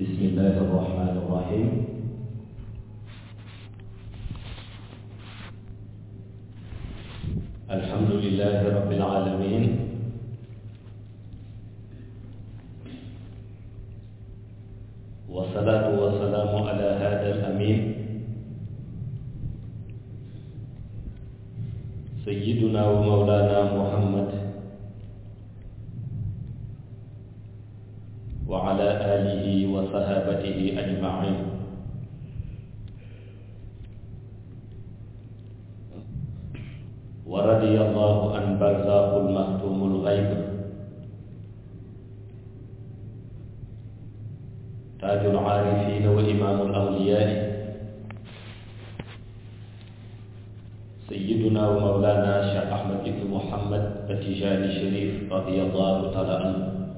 بسم الله الرحمن الرحيم الحمد لله رب العالمين والصلاة والسلام على هذا الأمين سيدنا ومولانا محمد وعلى آله وصحابته أجمعين ورضي الله عن برزاق المختوم الغيب تاج العارفين وإمام الأولياء سيدنا ومولانا شيخ أحمد بن محمد التجاني الشريف رضي الله تعالى عنه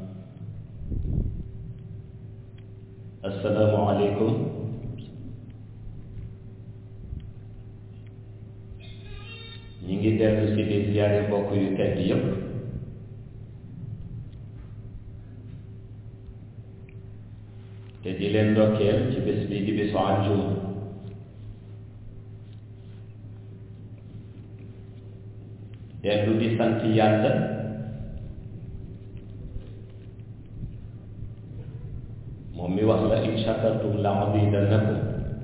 السلام عليكم ñi ngi dellu si di ziyaare mbokk yu tedd yépp te di leen ndokkeel ci bés bi di bésu àjjuma dellu di sant yàlla moom mi wax la in shakartum la azidannakum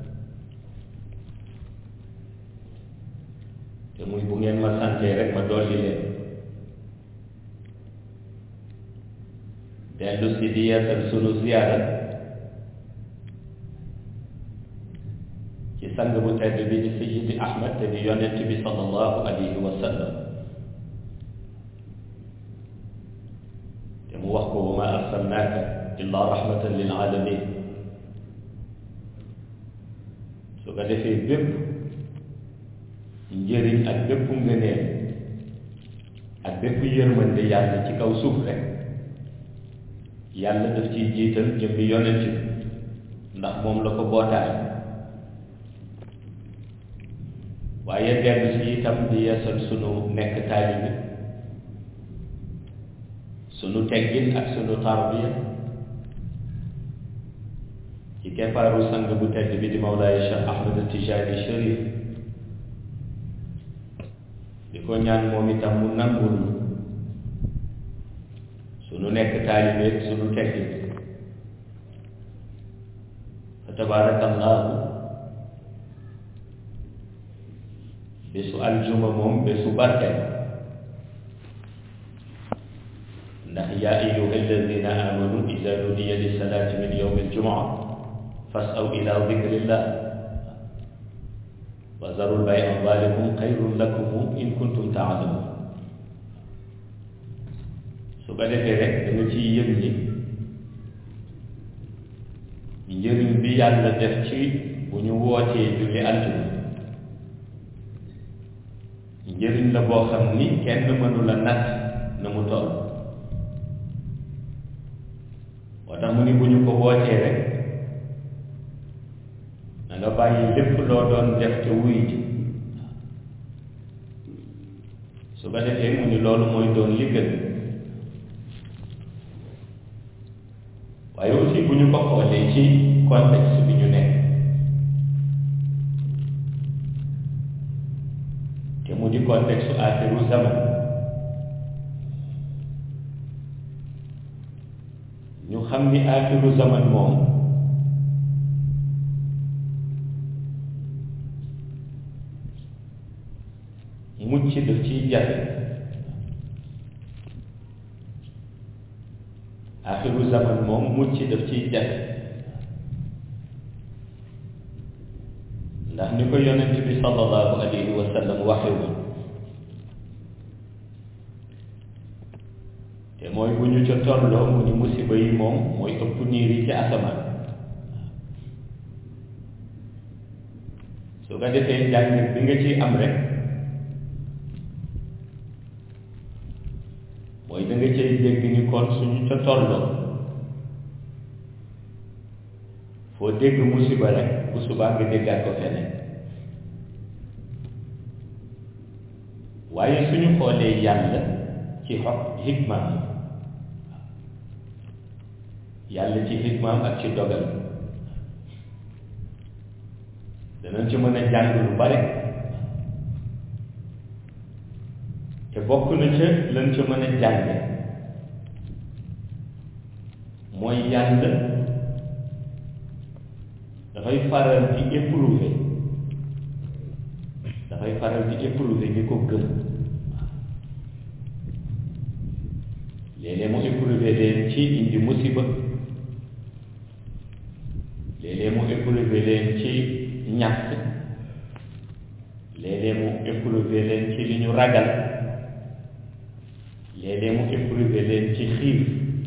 te muy bu ngeen ma santee rek ma dolli leen dellu si di yeesal sunu ziyaara ci sang bu tedd bi di Sayyidi Ahmad te di yonent bi sallallahu alayhi wa sallam te mu wax ko wa ma arsalnaaka illa rahmatan lil alamin su ko defee bépp njëriñ ak bépp ngëneel ak bépp yërmande yàlla ci kaw suuf rek yàlla daf ciy jiital jëmmi yonent bi ndax moom la ko bootaay waaye dellu si itam di yeesal sunu nekk taalibi sunu teggin ak sunu tarbiya ci keppaaru sang bu tedd bi di Mawlaay Cheikh Ahmed Tijaani Cherif di ko ñaan moom itam mu nangul sunu nekk taalibeeg sunu teggin fa tabaarakallaahu bésu aljuma moom bésu barke ndax yaa ayyuha alladina amanu ida nudiya lissalaati min yowmi aljumaa fasaw ila dikrillah wa zarul bay'a zalikum xayrun lakum in kuntum taalamun su ko defee rek da nga ciy yëg ni njëriñ bi yàlla def ci bu ñu wootee julli aljuma njëriñ la boo xam ni kenn mënu la natt na mu toll moo tax mu ni bu ñu ko wootee rek na nga bàyyi lépp loo doon def te wuy ji su ko defee mu ni loolu mooy doon li gën waaye aussi bu ñu ko xoolee ci contexte bi ñu nekk te mu di contexte axiru zaman ñu xam ni axiru zaman moom mucc daf ciy jafe axiru zaman moom mucc daf ciy jafe ndax ni ko yonent bi sallallahu alayhi wa sallam waxe woon te mooy bu ñu ca tolloo mu ni musiba yi moom mooy ëpp niir yi ci asamaan su ko defee njàngit bi nga ciy am rek mooy da nga cay dégg ni kon suñu ca tolloo foo dégg musiba rek bu subaa nga déggaat ko feneen waaye suñu xoolee yàlla ci xog hikmaam yàlla ci xikmaam ak ci dogal danañ ci mën a jàng lu bare te bokk na ca lañ ca mën a jànge mooy yàlla dafay faral di éprouver dafay faral di éprouver ñi ko gëm léeg-léeg mu éprouver leen ci indi musiba léeg-léeg mu éprouver leen ci ñàkk léeg-léeg mu éprouver leen ci li ñu ragal léeg-léeg mu éprouver leen ci xiif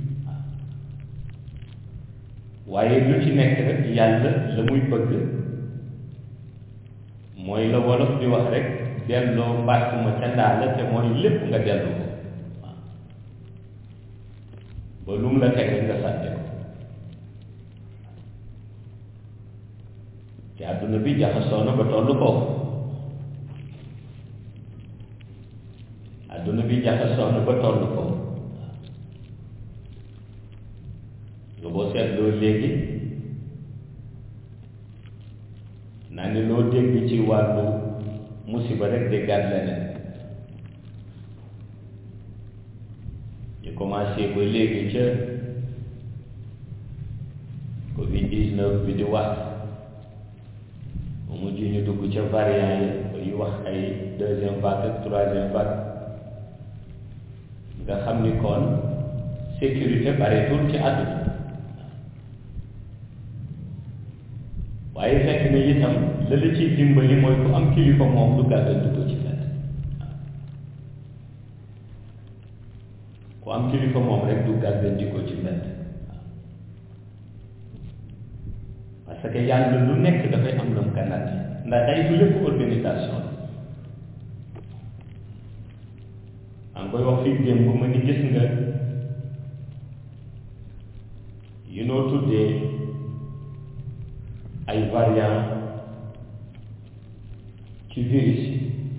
waaye lu ci nekk rek yàlla la muy bëgg mooy la wolof di wax rek delloo mbàtt ma ca ndaa la te mooy lépp nga dellu ko ba lu mu la teg rek nga sànte ko te àdduna bi jaxasoo na ba tollu foofu àdduna bi jaxasoo na ba tollu foofu nga boo seetloo léegi naa ni loo dégg ci wàllu musiba rek déggaat leneen ñu commencé ba léegi ca covid 19 bi di wax mu mujj ñu dugg ca variant yi bay wax ay deuxième vague ak troisième vague nga xam ni kon sécurité bareetul ci àdduna waaye fekk na itam la la ciy dimbali mooy ku am kilifa moom du gàggantu ko ci fenn ku am kilifa moom rek du gàgganti ko ci fenn parce que yàlla lu nekk dafay am lu mu kanat ndax day du lépp organisation la koy wax fii démb ma ni gis nga yu noo tuddee ay variant ci virus yi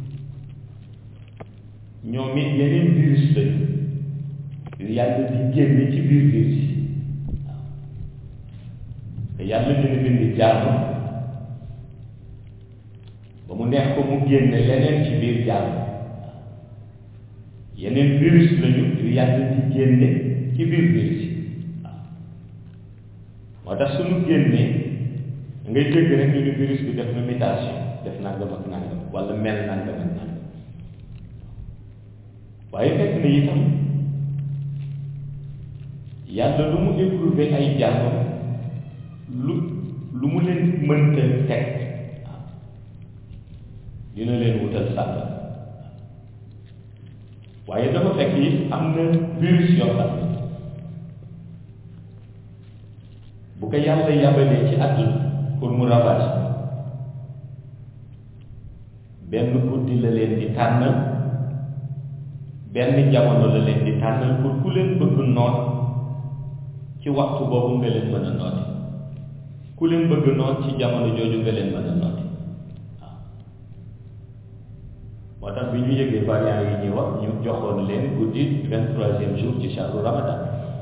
ñoom it yeneen virus lañu yu yàlla di génne ci biir virus yi waaw te yàlla dina bind jàmm ba mu neex ko mu génne leneen ci biir jàmm yeneen virus lañu yu yàlla di génne ci biir virus yi waaw moo tax suñu génnee ngay dégg rek ñu ni virus bi def na mutation def nangam ak nangam wala mel nangam ak nangam waaye fekk na itam yàlla lu mu éprouvé ay jàmmam lu lu mu leen mënta teg waaw dina leen wutal sàll waaye dafa fekk yi am na virus yoo xam ne bu ko yàlla yabalee ci àdduna pour mu ravage benn guddi la leen di tànnal benn jamono la leen di tànnal pour ku leen bëgg noot ci waxtu boobu nga leen mën a nooti ku leen bëgg noot ci jamono jooju nga leen mën a nooti waaw moo tax bi ñu yëgee variant yi ñuy wax ñu joxoon leen guddi vingt troisième jour ci shahru ramadan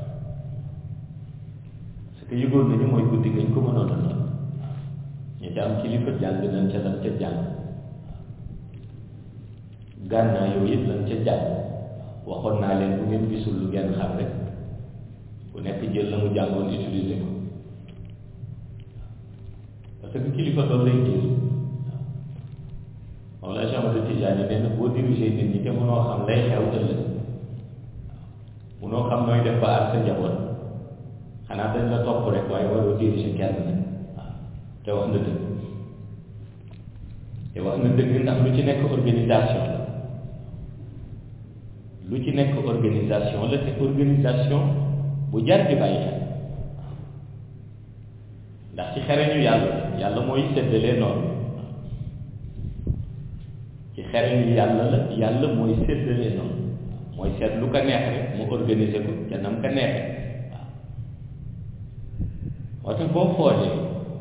parce que yëgoon nañu mooy guddi gañ ko mënoon a noot ñu ca am kilifa jàng nañ ca lan ca jàng gànnaa yow it lan ca jàng waxoon naa leen bu ngeen gisul lu ngeen xam rek ku nekk jël la mu jàngoon utiliser ko parce que kilifa doon lay jël waaw moom la Cheikh Ahmad Tidiane nee na boo dirigé nit ñi te mënoo xam lay xew ëllëg mënoo xam nooy def ba ak sa njaboot xanaa dañ la topp rek waaye waroo dirigé kenn nag te wax na dëgg te wax na dëgg ndax lu ci nekk organisation la lu ci nekk organisation la te organisation bu jar di bàyyi xel ndax ci xereñu yàlla yàlla mooy séddalee noonu ci xereñu yàlla la yàlla mooy séddalee noonu mooy seet lu ko neex rek mu organiser ko ca nam ko neexee waaw moo tax boo xoolee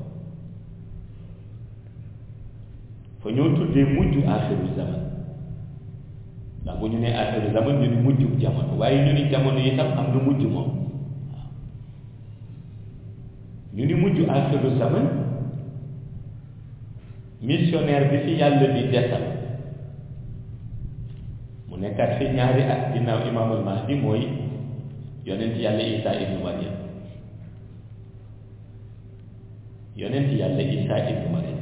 fa ñoo tuddee mujj aaxiru zaman ndax bu ñu nee aaxiru zaman ñu ni mujjub jamono waaye ñu ni jamono itam am na mujj moom waaw mujj axiru zaman missionnaire bi fi yàlla di desal mu nekkaat fi ñaari at ginnaaw imaamul mahdi mooy yonent yàlla isa ibnu mariam yonent yàlla isa ibnu mariam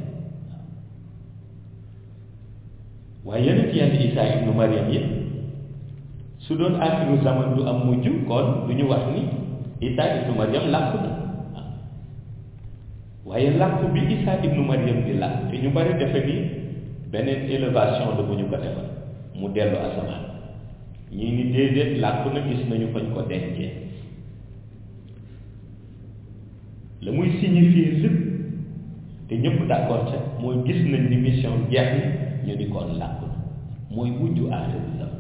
waaye yonent yàlla isa ibnu mariam yi su doon axiru zaman du am mujj kon du ñu wax ni isa ibnu mariam làkku na waaye làkku bi isa ibnu mariam bi làkk te ñu bari defe ni beneen élévation la bu ñu ko defal mu dellu asamaan ñii ni déedéet làkku na gis nañu fañ ko dencee la muy signifier lépp te ñëpp d'accord ca mooy gis nañ ni mission jeex na ñu ni kon làkku na mooy mujj aaxiru zaman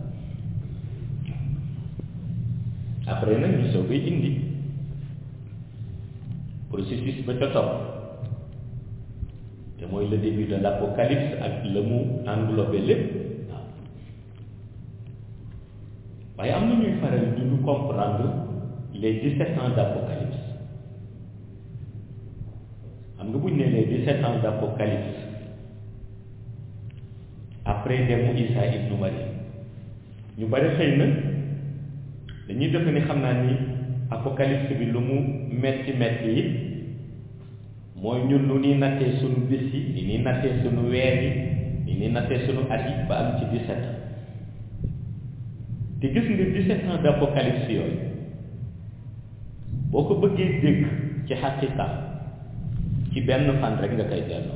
après nag ñu soo koy indi processus ba ca topp te mooy le début de l'apocalypse ak la mu englobé lépp waaw waaye am na ñuy faral du ñu comprendre les dix-sept ans d'apocalypse xam nga buñ ne les dix-sept ans d'apocalypse après demu Isa ibnu Maryam ñu bari xëy na dañuy def ni xam naa ni apocalypse bi lu mu metti metti yi mooy ñun nu ñuy nattee sunu bés yi ni ñuy nattee sunu weer yi ni ñuy nattee sunu at yi ba am ci 17 ans te gis nga 17 ans d'apocalypse yooyu boo ko bëggee dégg ci xaqiqa ci benn fan rek nga koy delloo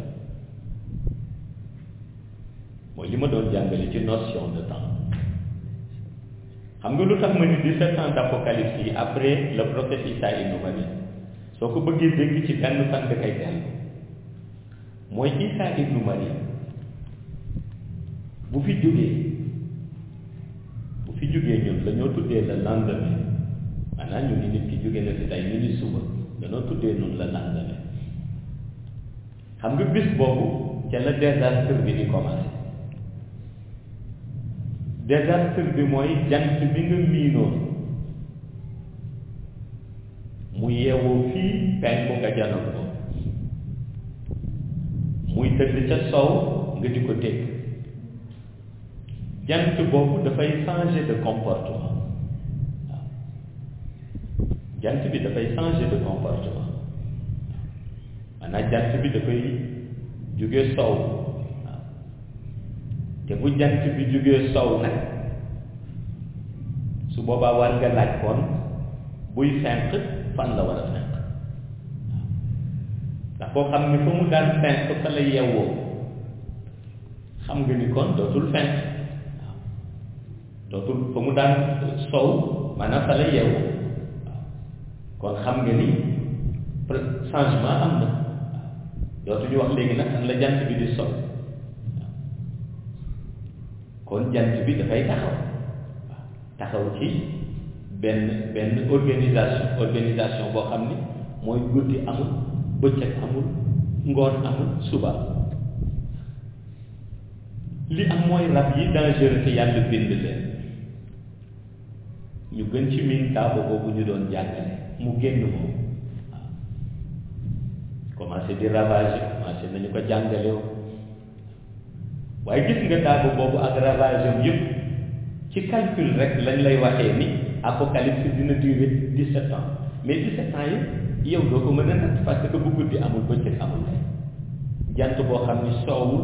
mooy li ma doon jàngale ci notion de temps xam nga lu tax ma ni 17 ans d'apocalypse yi après le prophète Isa ibnu Maryam soo ko bëggee dégg ci benn fan nga koy dellu mooy Isa ibnu Maryam bu fi jógee bu fi jógee ñun la ñoo tuddee le lendemain maanaam ñu ni nit ki jógee na fi tey ñu ni suba dañoo tuddee noonu le lendemain xam nga bis boobu ca la désastre bi di commencé désastre bi mooy jant bi nga miinoon mu yeewoo fii penku nga janoon ko muy tëdd ca sow nga di ko dégg jant boobu dafay changer de comportement waaw jant bi dafay changer de comportement maanaam jant bi dafay jóge sow waaw te bu jant bi jógee sow nag su boobaa war nga laaj kon buy fenq fan la war a fenq ndax koo xam ni fa mu daan fenq fa la yeewoo xam nga ni kon dootul fenq waaw dootul fa mu daan sow maanaam fa la yeewoo waaw kon xam nga ni changement am na waaw dootuñu wax léegi nag fan la jant bi di sow kon jant bi dafay taxaw waaw taxaw ci benn benn organisation organisation boo xam ni mooy guddi amul bëccëg amul ngoon amul suba li am mooy rab yi dangereux te yàlla bind leen ñu gën ci miin taaba boobu ñu doon jàngale mu génn moom waaw commencé di ravager commencé nañu ko jàngalew waaye gis nga daaba boobu ak ravage am yëpp ci calcul rek lañ lay waxee ni apocalypse dina durer dix-sept ans mais dix-sept ans yi yow doo ko mën a natt parce que bu guddi amul bëccëg amul lay jant boo xam ni soowul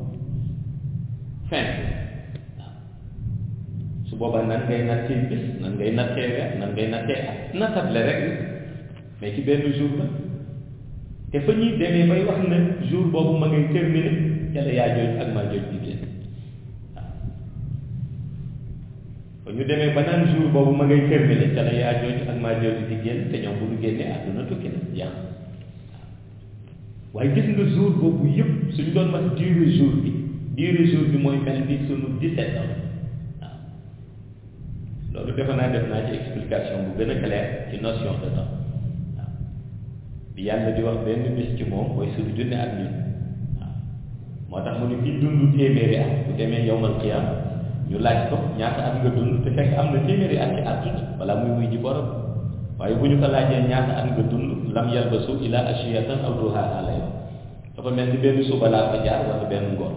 fin waaw su boobaa nan ngay nattee bis nan ngay nattee weer nan ngay nattee at nattable rek mais ci benn jour la te fa ñuy demee bay wax na jour boobu ma ngay terminer ca la yaa jooj ak maa jooj di génn waaw ba ñu demee ba naan jour boobu ma ngay terminer ca la yaa jooj ak maa jooj di génn te ñoom bu ñu génnee àdduna tukki na yàq waaye gis nga jour boobu yëpp suñ doon wax durée jour bi durée jour bi mooy mel ni sunu 17 ans waaw loolu defe naa def naa ci explication bu gën a clair ci notion de temps waaw bi yàlla di wax benn bis ci moom mooy suñu junne ak ñun moo tax mu ne fi dund téeméeri at bu demee yowmal qiyaam ñu laaj ko ñaata at nga dund te fekk am na téeméeri at ci àdduna wala muy wuy ji borom waaye bu ñu ko laajee ñaata at nga dund lam yalbasu ila ashiyatan aw duhaha lay wax dafa mel ni benn suba laa fa jaar wala benn ngoon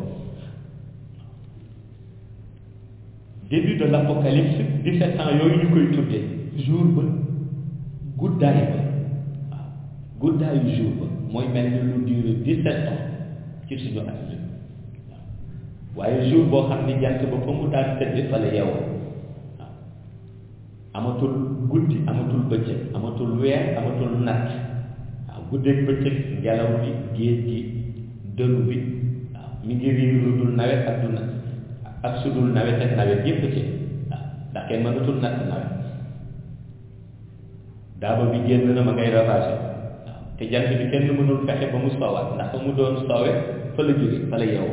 début de l'apocalypse 17 ans yooyu ñu koy tuddee jour ba guddaay ba waaw guddaayu jour ba mooy mel ni lu duré 17 ans ci suñu at mi waaye jour boo xam ni jant ba fa mu daan tëdd fa la yeewoo waaw amatul guddi amatul bëccëg amatul weer amatul natt waaw guddeeg bëccëg ngelaw bi géej gi dënu bi waaw mi ngi riir lu dul nawet ak du natt ak su dul nawet ak nawet yépp ci waaw ndax kenn mënatul natt nawet daaba bi génn na ma ngay ravagé waaw te jant bi kenn mënul fexe ba mu soowaat ndax fa mu doon soowe fa la jóge fa la yeewoo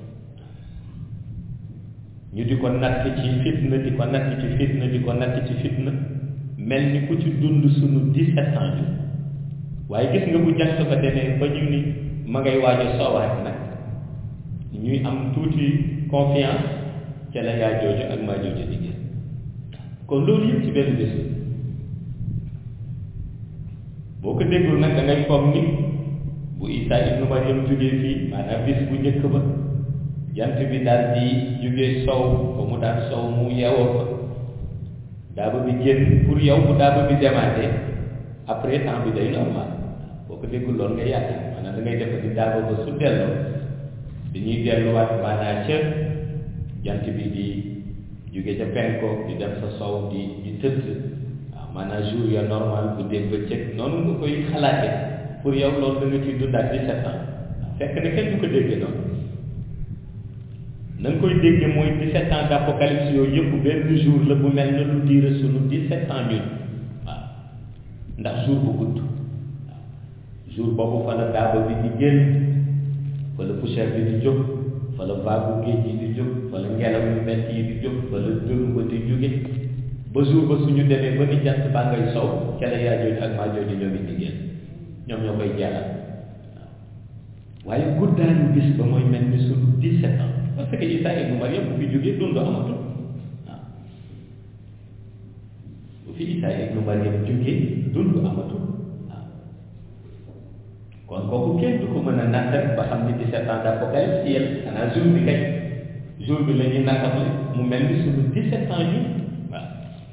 ñu di ko natt ci fitna di ko natt ci fitna di ko natt ci fitna mel ni ku ci dund sunu 17 ans bi waaye gis nga bu jant ba demee ba ñu ni ma ngay waaj a soowaat nag ñuy am tuuti confiance ca la yaa jooju ak maa jooju di gis kon loolu yëpp ci benn bés boo ko déggul nag da ngay foog ni bu Isa ibnu Maryam jógee fii maanaam bis bu njëkk ba jant bi daal di jóge sow ba mu daan sow mu yeewoo fa daaba bi génn pour yow bu daaba bi demaatee après temps bi day normal boo ko déggul loolu nga yaakaar maanaam da ngay def di daaba ba su delloo dañuy delluwaat maanaam ca jant bi di jóge ca penko di dem sa sow di di tëdd waaw maanaam jour ya normal bu dee bëccëg noonu nga koy xalaate pour yow loolu da nga ciy dundaat dix-sept ans fekk na kenn du ko déggee noonu na nga koy dégge mooy 17 ans d'apocalypse yooyu yëpp benn jour la bu mel na lu diire sunu 17 ans ñun waaw ndax jour bu gudd waaw jour boobu fa la daaba bi di génn fa la poussière bi di jóg fa la vague géej yi di jóg fa la ngelaw yu metti yi di jóg fa la dënnu ba di jóge ba jour ba suñu demee ba ni jant baa ngay sow ca la yaa jooju ak maa jooju ñoom it di génn ñoom ñoo koy jeexal waaw waaye guddaayu bis ba mooy mel ni sunu 17 ans parce que Isa ibnu Maryam bu fi jógee dund amatul waaw bu fi Isa ibnu Maryam jógee dund amatul waaw kon kooku kenn du ko mën a natt rek ba xam ni 17 ans d'apocalypse yéen xanaa jour bi kay jour bi la ñuy nattable mu mel ni sunu 17 ans ñun waaw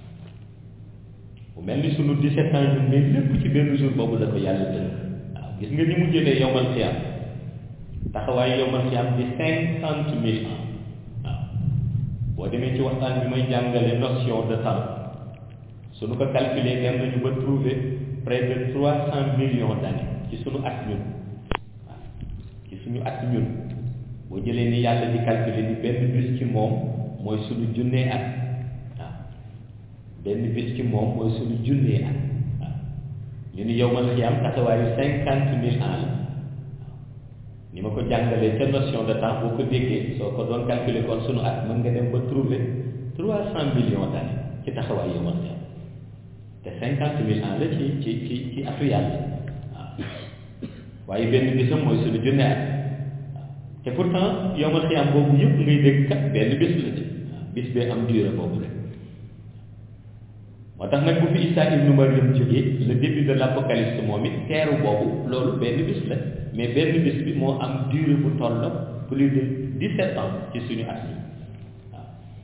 mu mel ni sunu 17 ans ñun mais lépp ci benn jour boobu la ko yàlla tënk waaw gis nga ni mu jëlee yowmal xiyaam taxawaay yomal ci am di cinquante mille ans waaw boo demee ci waxtaan bi may jàngale notion de temps suñu ko calculer dem nañu ba trouver près de trois cent millions d'années ci suñu at ñun waaw ci suñu at ñun boo jëlee ni yàlla di calculer ni benn bis ci moom mooy suñu junnee at waaw benn bis ci moom mooy suñu junnee at waaw ñu ni yow man xiyam taxawaayu cinquante mille ans la ni ma ko jàngalee ca notion de temps boo ko déggee soo ko doon calculer kon sunu at mën nga dem ba trouver trois cent millions d'années ci taxawaay yomal xiyam te cinquante mille ans la ci ci ci ci atu yàlla waaw waaye benn bisam mooy sunu junne at waaw te pourtant yomal xiyam boobu yëpp ngay dégg kat benn bis la ci waaw bis bee am durée boobu rek moo tax nag bu fi Isa ibnu Maryam jógee le début de l'apocalypse moom it teeru boobu loolu benn bis la mais benn bis bi moo am durée bu toll plus de dix-sept ans ci suñu at yi waaw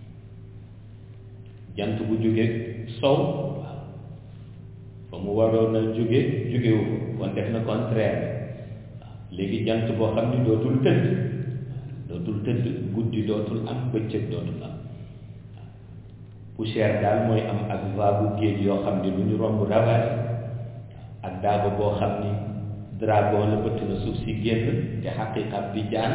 jant bu jóge sow waaw fa mu waroon a jóge jógewu ko kon def na contraire waaw léegi jant boo xam ni dootul tëdd dootul tëdd guddi dootul am bëccëg dootul am waaw poussière daal mooy am ak vague géej yoo xam ni lu ñu romb ravage ak daaba boo xam ni dragon la bëtt na suuf si génn te xaqiqam bi jaan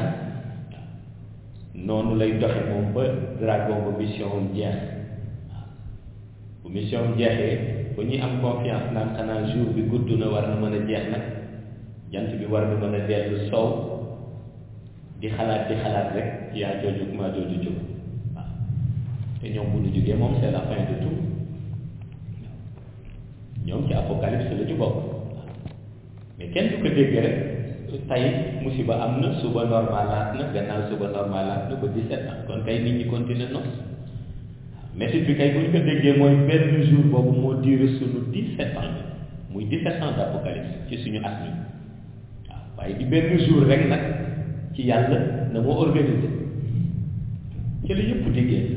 noonu lay doxe moom ba dragon ba mission am jeex waaw bu mission am jeexee ba ñuy am confiance naan xanaa jour bi gudd na war na mën a jeex nag jant bi war na mën a dellu sow di xalaat di xalaat rek yaa jooju maa jooju jóg waaw te ñoom bu ñu jógee moom c'est la fin de tout ñoom ci apocalypse la ñu bokk mais kenn du ko dégg rek tey musiba am na suba normalaat na gannaaw suba normalaat na ba 17 ans kon kay nit ñi continuer nos métit bi kay bu ñu ko déggee mooy benn jour boobu moo duré sunu 17 ans muy 17 ans d'apocalypse ci suñu at mi waaw waaye di benn jour rek nag ci yàlla na moo organisé ci la yëpp di génn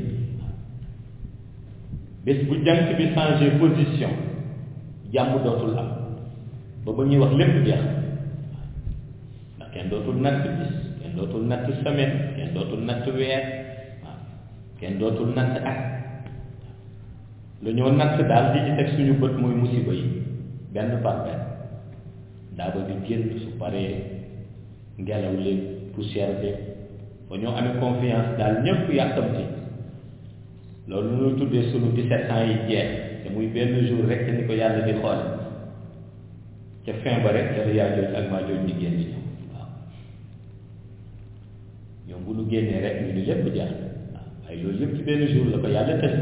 bés bu jant bi changé position jàmm dootul am ba ba ñuy wax lépp jeex ndax kenn dootul natt bis kenn dootul natt semaine kenn dootul natt weer waaw kenn dootul natt at lu ñoo natt daal di ci teg suñu bët mooy musiba yi benn par benn daa ba di génn su paree ngelaw li poussière bi ba ñoo amee confiance daal ñëpp yàkkamti loolu ñu tuddee sunu 17 ans yi jeex te muy benn jour rek ni ko yàlla di xoole ca fin ba rek ca la yaa jooj ak maa jooj di génn ñëw waaw ñoom bu ñu génnee rek ñu ni lépp jeex waaw waaye loolu yëpp ci benn jour la ko yàlla tëj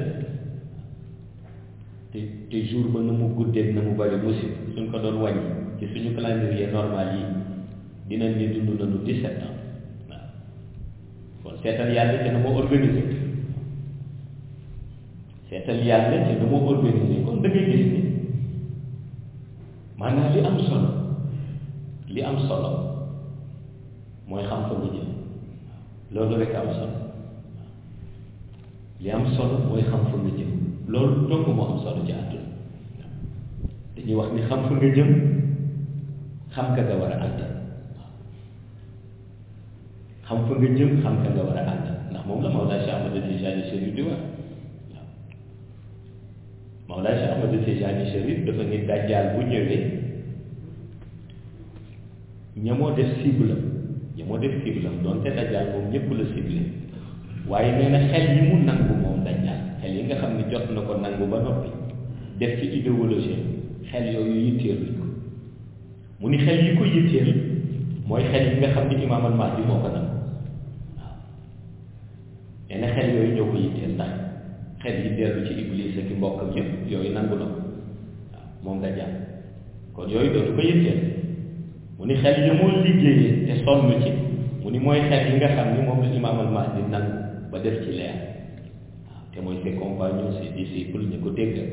te te jour ba na mu guddee na mu bari musib suñ ko doon wàññi ci suñu calendrier normal yi dinañ ni dund nañu 17 ans waaw kon seetal yàlla te na moo organisé seetal yàlla te na moo organisé kon da ngay gis ni maanaam li am solo li am solo mooy xam fa nga jëm loolu rek am solo li am solo mooy xam fa nga jëm loolu donc moo am solo ci àdduna dañuy wax ni xam fa nga jëm xam ka nga war a ànd xam fa nga jëm xam ka nga war a ànd ndax moom la Mawlaa Cheikh Ahmad Tijani Chérif di wax waaw Mawlaa Cheikh Ahmad Tijani Chérif dafa ni dajjaal bu ñëwee ñamoo def cible am ñamoo def cible am donte dajjaal moom ñëpp la cible waaye nee na xel yi mu nangu moom dajjaal xel yi nga xam ne jot na ko nangu ba noppi def ci idéologie xel yooyu yitteeluñ ko mu ni xel yi ko yitteel mooy xel yi nga xam ni imaam al mahdi moo ko nangu waaw nee na xel yooyu ñoo ko yitteel ndax xel yi dellu ci iblis ak i mbokkam yëpp yooyu nangu na ko waaw moom dajjaal kon yooyu dootu ko yitteel mu ni xel yi moo liggéeyee te sonn ci mu ni mooy xel yi nga xam ni moom la imaam al mahdi nangu ba def ci leer waaw te mooy ses compagnons ses disciples ñu ko déggal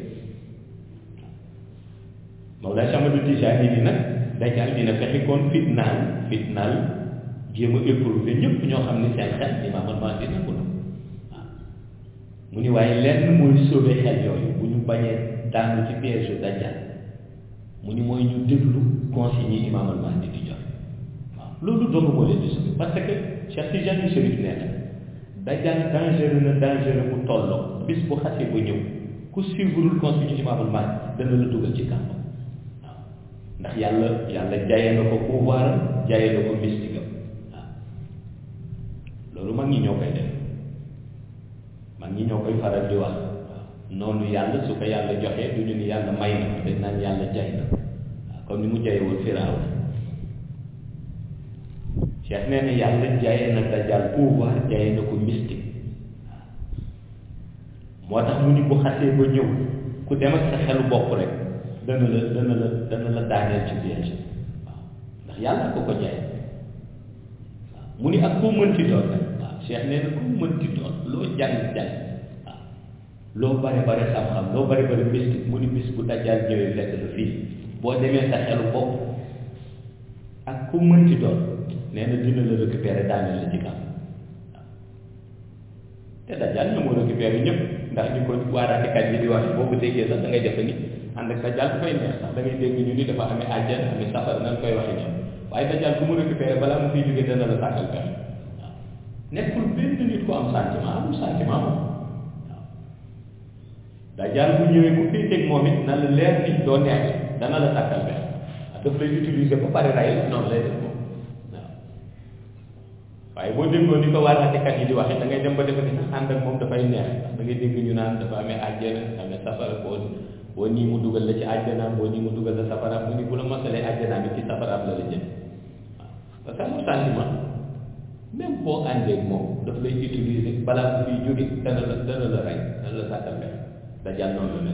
Mawlaa Cheikh Ahmad Tijani ni nag dajal dina fexe kon fitnaal fitnaal jéem a éprouvé ñëpp ñoo xam ne seen xel imaam al mahdi nangu na waaw mu ni waaye lenn mooy sauver xel yooyu bu ñu bañee daanu ci piège yu dajal mu ni mooy ñu déglu consignes yi imaam al mahdi di joxe waaw loolu dong moo leen di sauver parce que Cheikh Tijani Chérif nee na dajal dangereux na dangereux bu tolloo bis bu xasee ba ñëw ku suivrul consigne imaam al mahdi dana la dugal ci kàmb waaw ndax yàlla yàlla jaye na ko pouvoir jaye na ko mystique am waaw loolu mag ñi ñoo koy def mag ñi ñoo koy faral di wax waaw noonu yàlla su ko yàlla joxee du ñu ni yàlla may na ko dañ naan yàlla jay na waaw comme ni mu jaye woon firaaw Cheikh nee na yàlla jaye na dajal pouvoir jaye na ko mystique waaw moo tax mu ni bu xasee ba ñëw ku dem ak sa xelu bopp rek dana la dana la dana la daaneel ci piège waaw ndax yàlla ko ko jaay waaw mu ni ak koo mënti doon rek waaw Cheikh nee na koo mënti doon loo jàng jàng waaw loo bare bare xam-xam loo bare bare mystique mu ni bis bu dajjaal ñëwee fekk la fii boo demee sa xelu bopp ak ku mënti doon nee na dina la récupérer daaneel la ci kam waaw te dajjaal ñu moo récupérer ñëpp ndax ñu ko waaraatekat yi di wax boo ko déggee sax da ngay defe ni ànd ak dajal dafay neex sax da ngay dégg ñu ni dafa amee àjjana amee safara nan koy waxe ñoom waaye dajal ku mu récupéré balaa mu fiy jógee dana la sàkkal pexe waaw nekkul benn nit ku am sentiment amul sentiment moom waaw dajal bu ñëwee ku féeteeg moom it na la leer ni doo neex dana la sàkkal pexe waaw daf lay utiliser ba pare ray la noonu lay def moom waaw waaye boo déggoo ni ko waaraatekat yi di waxe da ngay dem ba defe ni sax ànd ak moom dafay neex ndax da ngay dégg ñu naan dafa amee àjjana amee safara boo boo nii mu dugal la ci àjjanaam boo nii mu dugal la safaraam mu ni bu la mosalee àjjanaam it ci safaraam la la jëm waaw parce que amul sentiment même boo àndee ak moom daf lay utiliser balaa mu fiy jóge dana la dana la rey dana la sàkkal mel da jàll noonu la mel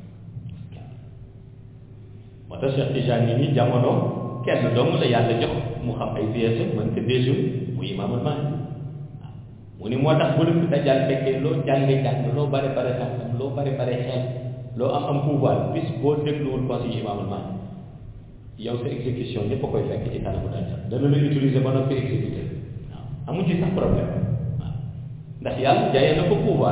moo tax Cheikh Tijani ni jamono kenn dong la yàlla jox mu xam ay pièces mën ko déjum mu imaamul Mahdi waaw mu ni moo tax bu la fi dajal fekkee loo jànge jàng loo bare bare xam-xam loo bare bare xel loo am am pouvoir bis boo dégluwul conseil imaamul Mahdi yow sa exécution ñëpp a koy fekk ci kanamu dajjal dana la utiliser ba noppi exécuter waaw amu ci sax problème waaw ndax yàlla jaayee na ko pouvoir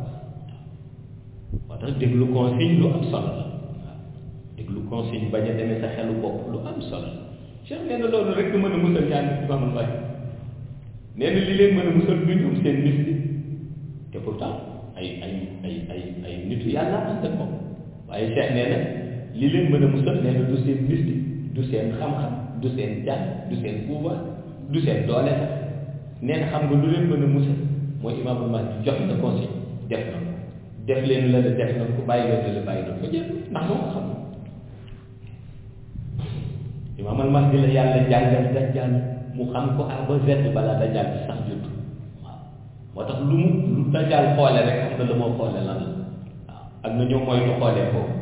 moo tax déglu consigne lu am solo la waaw déglu consigne bañ a demee sa xelu bopp lu am solo la Cheikh nee na loolu rek mën a musal ñaan imaamul Mahdi nee na li leen mën a musal du ñoom seen mystique te pourtant ay ay ay ay ay nitu yàlla ànd ak moom waaye Cheikh nee na li leen mën a musal nee na du seen mystique du seen xam-xam du seen jàng du seen pouvoir du seen doole sax nee na xam nga lu leen mën a musal mooy imaamul Mahdi jox na conseil def na ko def leen la la def na ko bàyyi leen la bàyyi na ko jeex ndax moo ko xam imaamul Mahdi la yàlla jàngal dajjal mu xam ko A ba Z balaa dajjal bi sax judd waaw moo tax lu mu lu dajjal xoole rek xam na la moo xoole lan la waaw ak na ñoo moytu xoolee foofu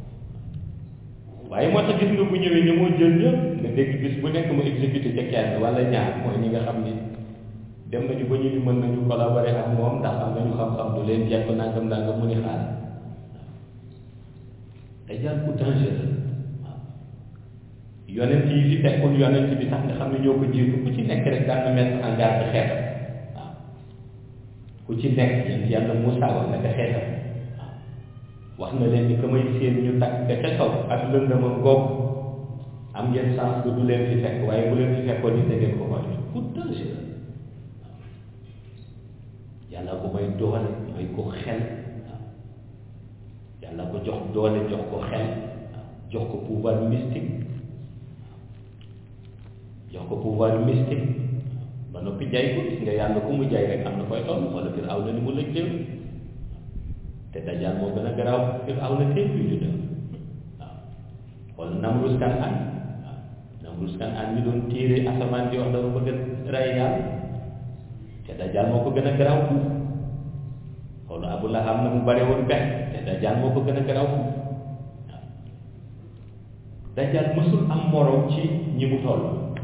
waaye moo tax gis nga bu ñëwee ñu moo jël ñëpp nga dégg bis bu nekk mu exécuté ca kenn wala ñaar mooy ñi nga xam ni dem nañu ba ñu ni mën nañu collaborer ak moom ndax am nañu xam-xam du leen jekk nangam nangam mu ni xaar dajjal ku dangereux waaw yonent yi fi fekkul yonent bi sax nga xam ne ñoo ko jiitu ku ci nekk rek daan na mettre en garde xeetam waaw ku ci nekk yéen yàlla Moussa wax na ko xeetam waaw wax na leen ni que may seen ñu takk ca kaw ak lëndama googu am ngeen chance que du leen fi fekk waaye bu leen fi fekkoon ni da ngeen ko xool ku dangereux yàlla ko may doole may ko xel waaw yàlla ko jox doole jox ko xel waaw jox ko pouvoir mystique jox ko pouvoir mystique ba noppi jaay ko gis nga yàlla ku mu jaay rek am na koy toll wala fir aw na ni mu lëj léew te dajal moo gën a garaaw fir aw na téem yu ñu def waaw wala Namrus kan an waaw Namrus kan an mi doon téere asamaan di wax dafa bëgg a rey yàlla te dajal moo ko gën a garaaw fuuf xoolu Abu Lahab na mu bare woon pex te dajal moo ko gën a garaaw fuuf waaw dajal mësul am morom ci ñi mu toll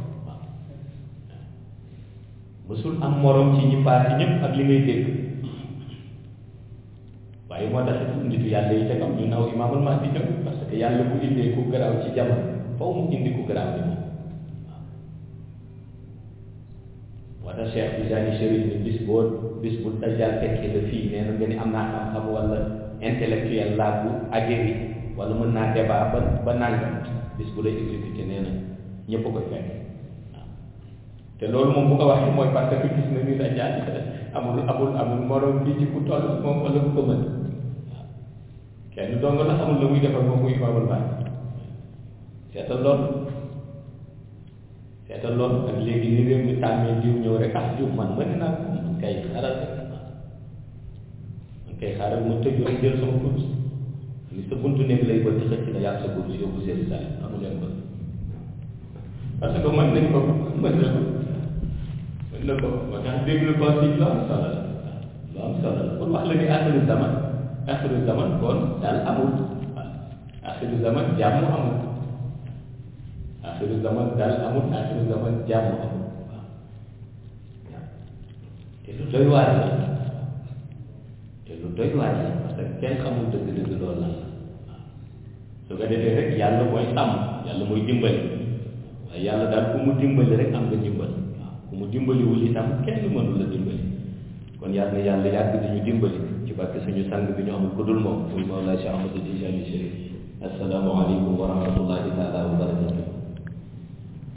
mësul am morom ci ñi paase ñëpp ak li ngay dégg waaye moo tax nitu yàlla yi ca kam ñu naw imaamul Mahdi jëm parce que yàlla bu indee ku garaaw ci jamono foofu mu indi ku garaaw ni moom waaw moo tax Cheikh Tijani Chérif ni bis boo bis bu dajal fekkee la fii nee na nga ni am naa xam-xam wala intellectuel laa bu aguerri wala mën naa débat ba ba nangam bis bu lay exécuté nee na ñëpp koy fekk te loolu moom bu ko waxee mooy parce que gis na ni dajal amul amul amul morom bi ci ku toll moom wala ku ko mën waaw kenn dong la xamul la muy defal moom muy imaamul Mahdi seetal loolu seetal loolu ak léegi ni réew mi tàmmee diw ñëw rek ah diw man mën naa ko man kay xaaral rek man kay xaaral ma tëju rek jël sama kurus ni sa buntu nekk lay bëgg xëcc na yàlla sa kurus yóbbu seen saa amu leen ko parce que mën nañ ko mën na ko mën na ko moo tax déglu ko si lu am solo la lu am solo la pour wax la ni axiru zaman axiru zaman kon daal amul waaw axiru zaman jàmm amul axiru zaman daal amul axiru zaman jàmm amul waaw te lu doy waar la te lu doy waar la parce que kenn xamul dëgg-dëgg loolu la waaw su ko defee rek yàlla mooy sàmm yàlla mooy dimbali waaye yàlla daal ku mu dimbali rek am nga dimbal waaw ku mu dimbaliwul itam kenn mënul la dimbali kon yàlla na yàlla yàgg di ñu dimbali ci barke suñu sang bi ñu amul ku dul moom muy Mawlaa Cheikh Ahmadou Tijani Chérif assalaamu aleykum wa rahmatullahi taala wa